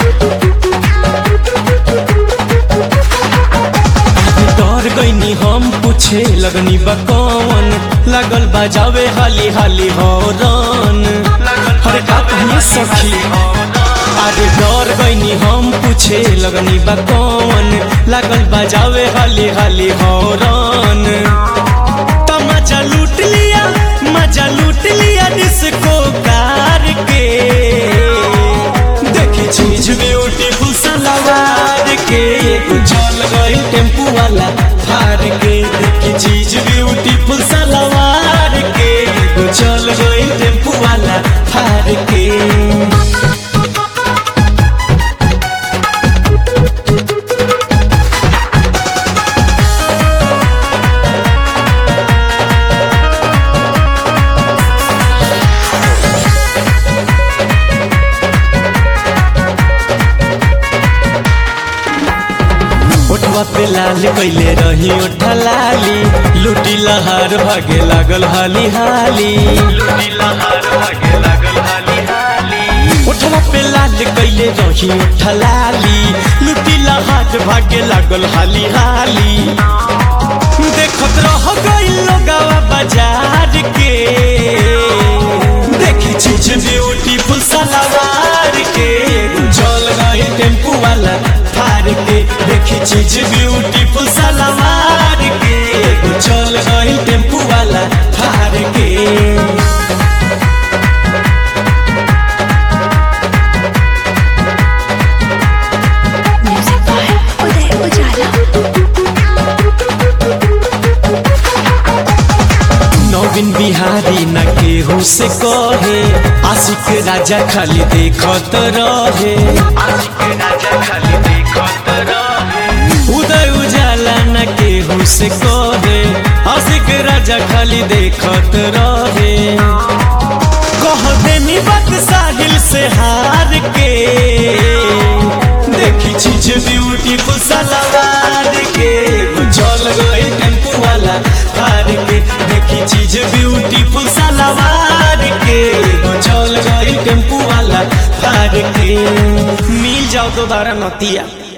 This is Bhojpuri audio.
डर गईनी हम पूछे लगनी बा कौन लगल बजावे हाली हाली हौरन हरे का कहिए सखी अरे डर गईनी हम पूछे लगनी बा कौन लगल बजावे हाली हाली हौरन तो मजा लूट लिया मजा लूट लिया डिस्को कार के देखी चीज ब्यूटीफुल सलवार के चल गई टेम्पू वाला फार के देखी चीज ब्यूटीफुल सलवार के चल गई टेम्पू वाला फार के ओठवा पे लाल कैले रही ओठा लाली लूटी लहार भागे लागल हाली हाली लूटी लहार भागे लागल हाली हाली ओठवा पे लाल कैले रही ओठा लाली लूटी लहार भागे लागल हाली हाली देखत रह गइल लोगावा बाजार के देखी चीज ब्यूटीफुल सलवार के चल गई टेम्पू वाला फार के देखी चीज ब्यूटीफुल सलवार के चल गई टेम्पू वाला फार के Music by Uday Ujala. नवीन बिहारी न केहू से कहे आशिक राजा खाली देखत रहे आशिक राजा खाली देखत रहे उदय उजाला न केहू से कहे आशिक राजा खाली देखत रहे कह देनी बात साहिल से हार के देखी चीज ब्यूटीफुल सलवार के चल गई टेम्पू वाला हार के देखी चीज ब्यूटीफुल सलवार के चल गई टेम्पू वाला हार के मिल जाओ दोबारा नतिया